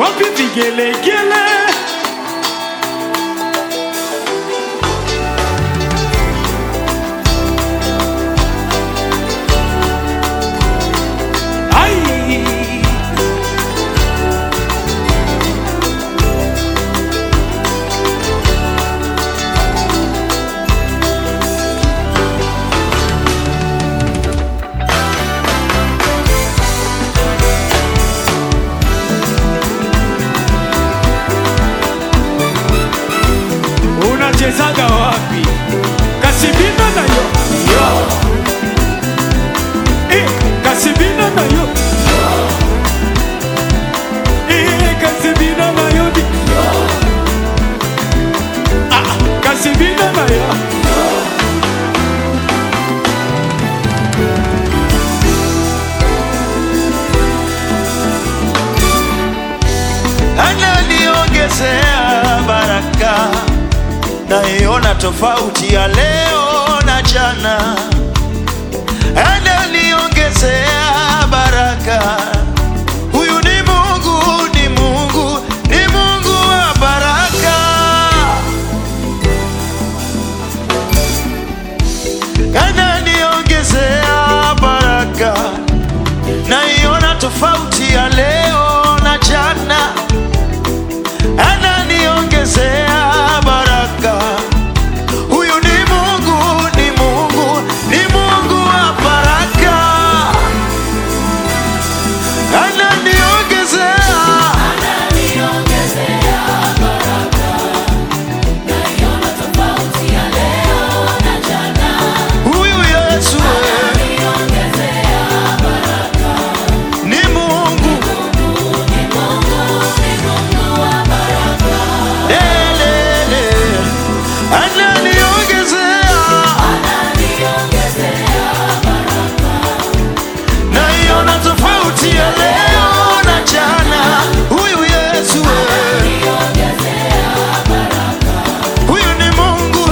wapi vigelegele? Ai! unachezaga wapi? Kasibina nayo yo. Eh, kasibina nayo Eh, kasibina nayo di Ah, kasibina nayo ananiongezea baraka, naiona tofauti ya leo na jana. Ananiongezea baraka, huyu ni Mungu, ni Mungu, ni Mungu wa baraka. Ananiongezea baraka, naiona tofauti ya leo na jana ananiongezea baraka. Huyu ni Mungu, ni Mungu, ni Mungu wa baraka. Ananiongezea huyu Yesu ni Mungu Lelele. Ananiongezea naiona tofauti ya leo na jana. Huyu Yesu huyu ni Mungu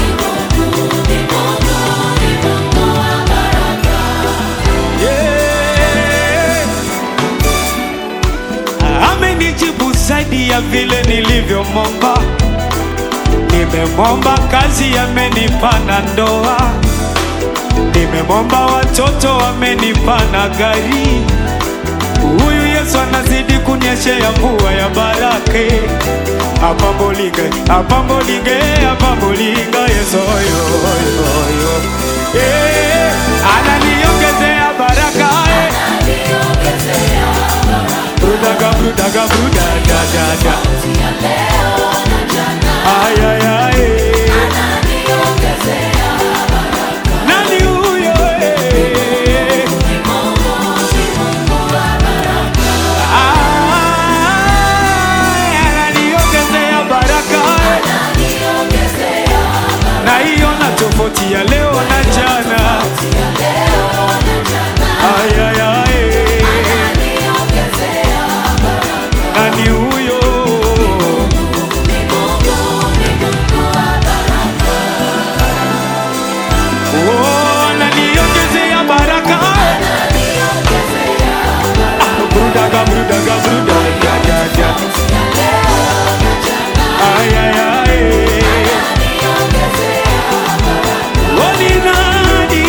Yeah. Amenijibu zaidi ya vile nilivyomwomba. Nimemwomba kazi, amenipa na ndoa. Nimemwomba watoto, amenipa na gari. Huyu Yesu anazidi kunyeshea mvua ya baraka. Apambolinge, apambolinge, apambolinga Yesu yo, yo, yo. Eh, ananiongezea baraka eh. Brudaga, brudaga, bruda, da, da, da. Ay, ay, ay. Nani huyo eh? Ay, ananiongezea baraka eh. Naiona tofauti ya leo na jana. Ay, ay, ay. Nani huyo? Oh, ananiongezea baraka. Ah, brudaga, brudaga, brudaga, da, da. Ay, ay, ay. Oh, ni nani?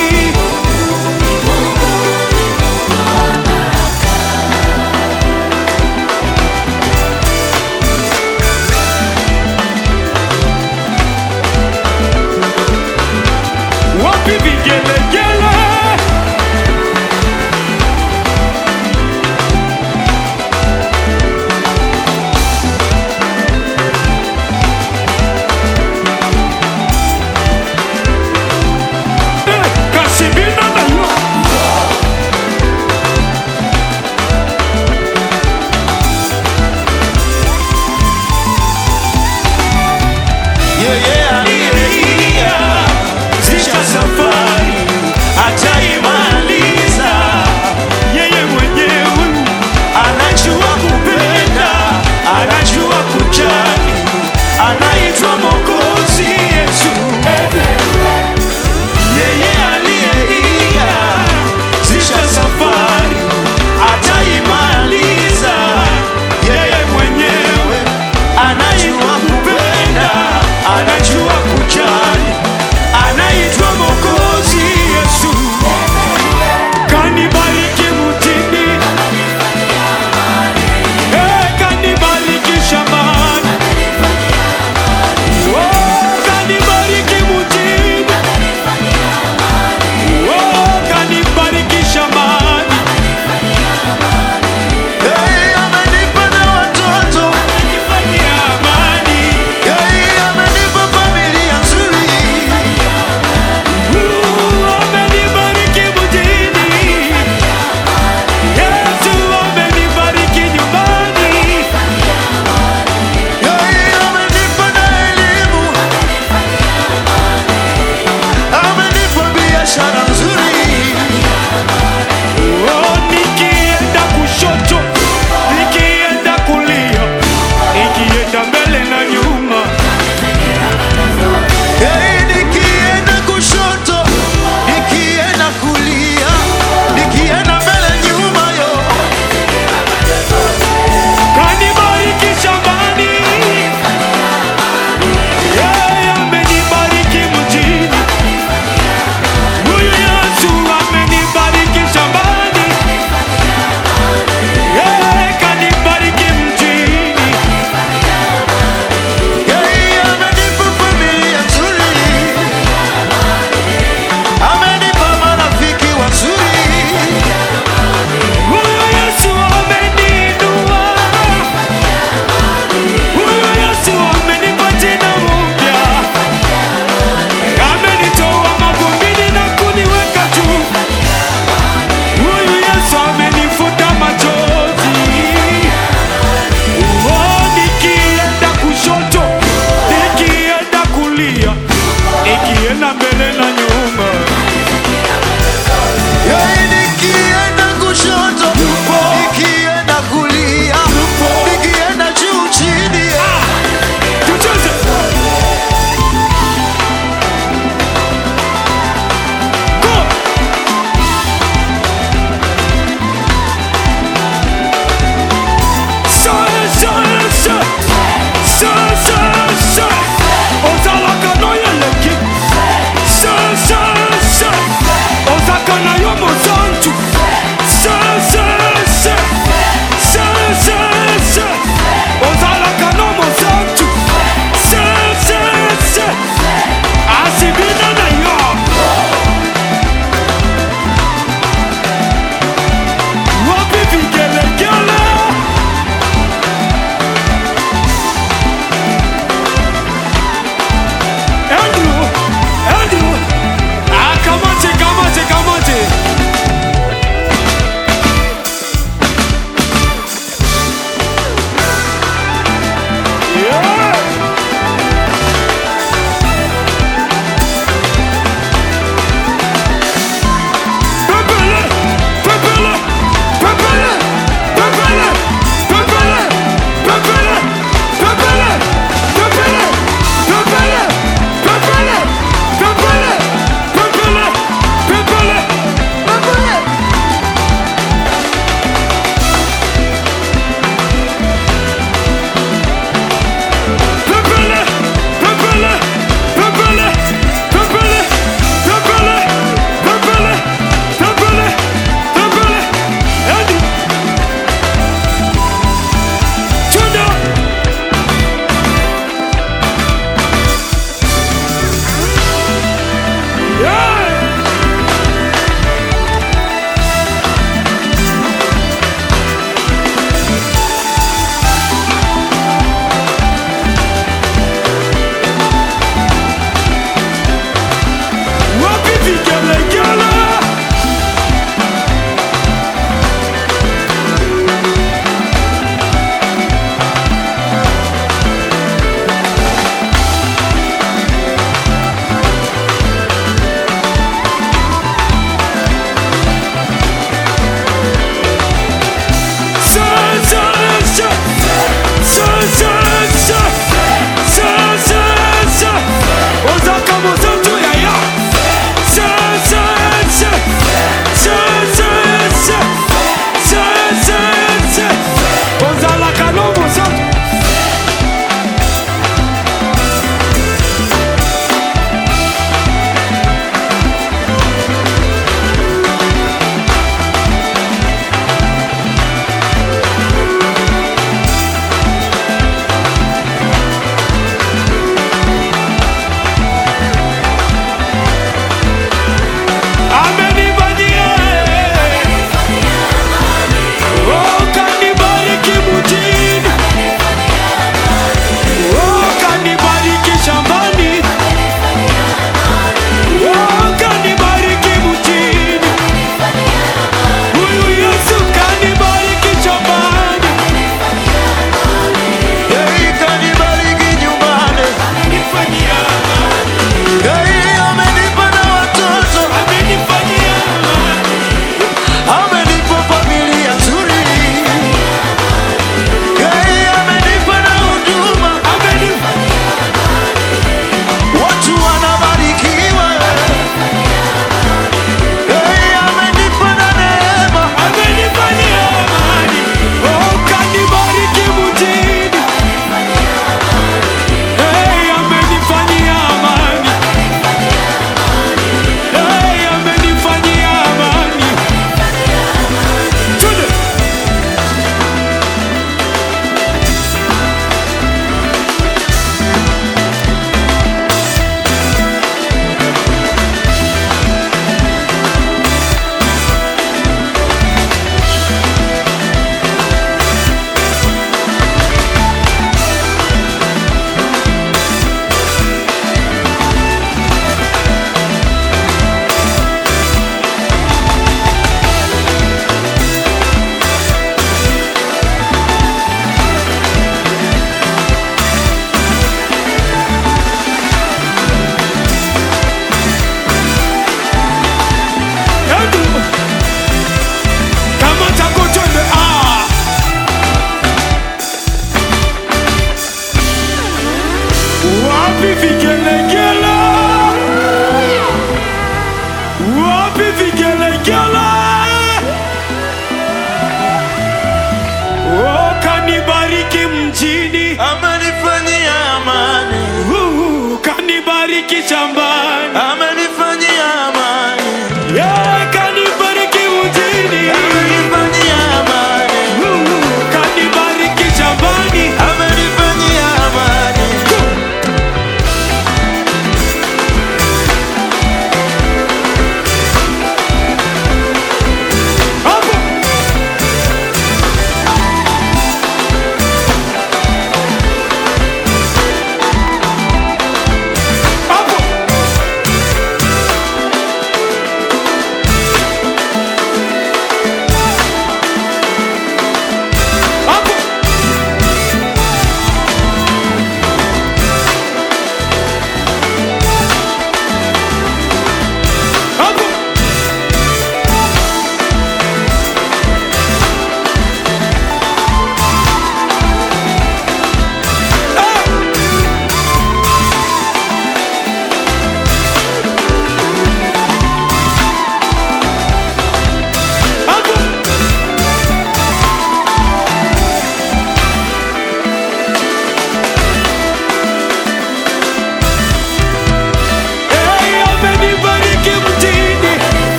amenibariki shambani, amenibariki